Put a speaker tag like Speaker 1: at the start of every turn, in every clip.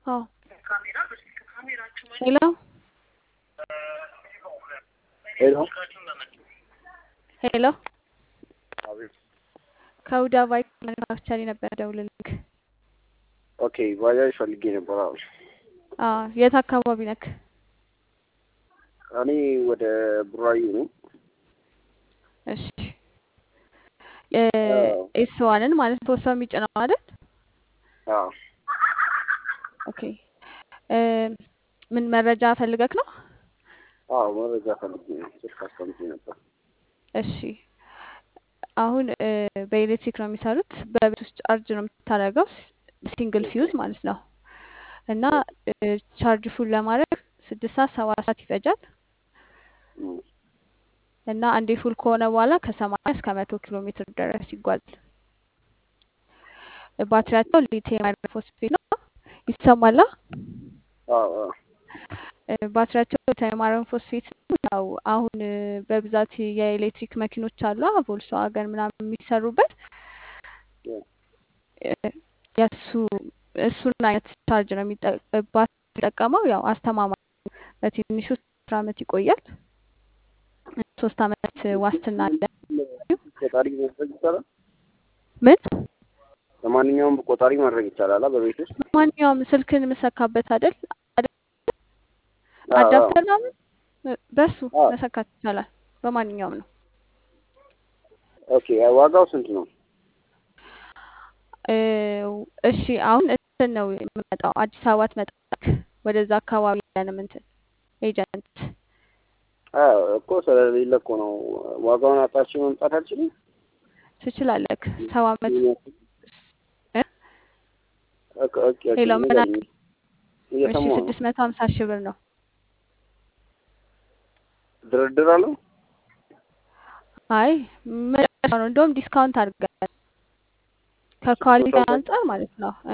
Speaker 1: አዎ ሄሎ
Speaker 2: ሄሎ
Speaker 1: ሄሎ
Speaker 2: አቤት።
Speaker 1: ከሁዳ ባይክ ማኑፋክቸሪ ነበር ደውልልክ።
Speaker 2: ኦኬ ባጃጅ ፈልጌ ነበር። አዎ
Speaker 1: አዎ የት አካባቢ ነክ?
Speaker 2: እኔ ወደ ቡራዩ ነው።
Speaker 1: እሺ ኤስ ዋንን ማለት ሶስት ሰው የሚጭነው አይደል?
Speaker 2: አዎ
Speaker 1: ኦኬ ምን መረጃ ፈልገክ ነው?
Speaker 2: አዎ መረጃ ፈልጌ ነው። ስልክ አስቀምጬ ነበር።
Speaker 1: እሺ አሁን በኤሌክትሪክ ነው የሚሰሩት። በቤት ውስጥ ቻርጅ ነው የምታደርገው፣ ሲንግል ፊውዝ ማለት ነው። እና ቻርጅ ፉል ለማድረግ ስድስት ሰዓት ሰባት ሰዓት ይፈጃል።
Speaker 2: እም፣
Speaker 1: እና አንዴ ፉል ከሆነ በኋላ ከሰማንያ እስከ መቶ ኪሎ ሜትር ድረስ ይጓዛል። ባትሪያቸው ሊቲየም አይረን ፎስፌት ነው። ይሰማላ?
Speaker 2: አዎ አዎ
Speaker 1: ባትሪያቸው ሊቲየም አይረን ፎስፌት ነው። ያው አሁን በብዛት የኤሌክትሪክ መኪኖች አሉ ቮልስዋገን ምናምን የሚሰሩበት የእሱ እሱን አይነት ቻርጅ ነው የሚጠቀመው። ያው አስተማማኝ ነው። በትንሹ አስር አመት ይቆያል። ሶስት አመት ዋስትና አለ።
Speaker 2: ቆጣሪ ማድረግ ይቻላል።
Speaker 1: ምን
Speaker 2: ለማንኛውም ቆጣሪ ማድረግ ይቻላል በቤት ውስጥ።
Speaker 1: ማንኛውም ስልክን የምሰካበት አይደል አይደል?
Speaker 2: አዎ፣ አዎ።
Speaker 1: አዳፕተር ምናምን በሱ
Speaker 2: አዎ።
Speaker 1: መሰካት ይቻላል። በማንኛውም ነው።
Speaker 2: ኦኬ ዋጋው ስንት ነው?
Speaker 1: እ እሺ አሁን እንትን ነው የምመጣው አዲስ አበባ ትመጣለህ። ወደዛ አካባቢ ያለንም እንትን ኤጀንት
Speaker 2: አዎ እኮ ስለሌለ እኮ ነው። ዋጋውን አጣርቼ መምጣት አልችልም።
Speaker 1: ትችላለህ። ሰባ አመት እ
Speaker 2: ኦኬ ኦኬ ኦኬ
Speaker 1: ሌላው ምን
Speaker 2: ንገሪኝ።
Speaker 1: አለ? እሺ
Speaker 2: እየሰማሁ ነው።
Speaker 1: ስድስት መቶ ሀምሳ ሺህ ብር ነው።
Speaker 2: ድርድር አለው?
Speaker 1: አይ መጨረሻ ነው። እንደውም ዲስካውንት አድርገናል ከኳሊቲ
Speaker 2: ስጦታው
Speaker 1: አንጻር ማለት ነው። እ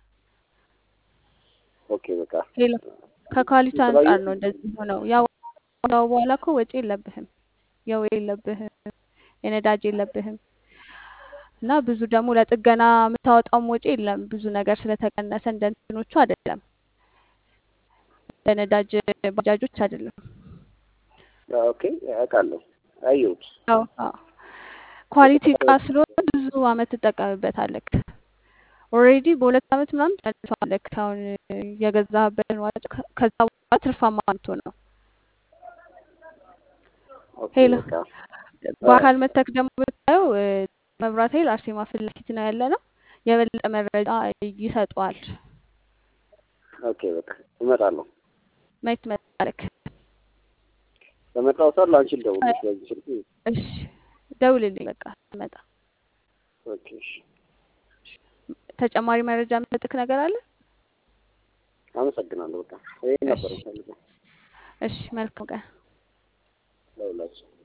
Speaker 2: ኦኬ በቃ
Speaker 1: ሄሎ ከኳሊቲ
Speaker 2: የተለያዩ
Speaker 1: አንጻር ነው እንደዚህ ሆነው። ያው ያው በኋላ እኮ ወጪ የለብህም፣ የው የለብህም፣ የነዳጅ የለብህም እና ብዙ ደግሞ ለጥገና የምታወጣውም ወጪ የለም። ብዙ ነገር ስለተቀነሰ እንደ እንትኖቹ አይደለም፣ እንደ ነዳጅ ባጃጆች አይደለም።
Speaker 2: ኦኬ አውቃለሁ። አየሁት።
Speaker 1: ያው አዎ ኳሊቲ እቃ ስለሆነ ብዙ አመት ትጠቀምበታለህ። ኦልሬዲ በሁለት አመት ምናምን ጨርሰዋለህ። አሁን የገዛህበትን ዋጭ ከዛ በኋላ ትርፋማ የምትሆነው።
Speaker 2: ኦኬ
Speaker 1: ሄሎ
Speaker 2: በቃ
Speaker 1: በአካል መተክ ደግሞ ብታየው እ፣ መብራት ኃይል አርሴማ ፊት ለፊት ነው ያለ ነው። የበለጠ መረጃ ይሰጠዋል።
Speaker 2: ኦኬ በቃ እመጣለሁ።
Speaker 1: መች ትመጣለህ?
Speaker 2: በመጣሁ ሰዓት ለአንቺ ልደውልልሽ በዚህ ስልክ።
Speaker 1: እሺ ደውልልኝ በቃ ትመጣ።
Speaker 2: ኦኬ እሺ።
Speaker 1: ተጨማሪ መረጃ የምሰጥክ ነገር አለ?
Speaker 2: አመሰግናለሁ። በቃ ይሄን ነበር
Speaker 1: እሺ
Speaker 2: የምፈልገው
Speaker 1: እሺ፣ መልካም ቀን።
Speaker 2: ለሁላችን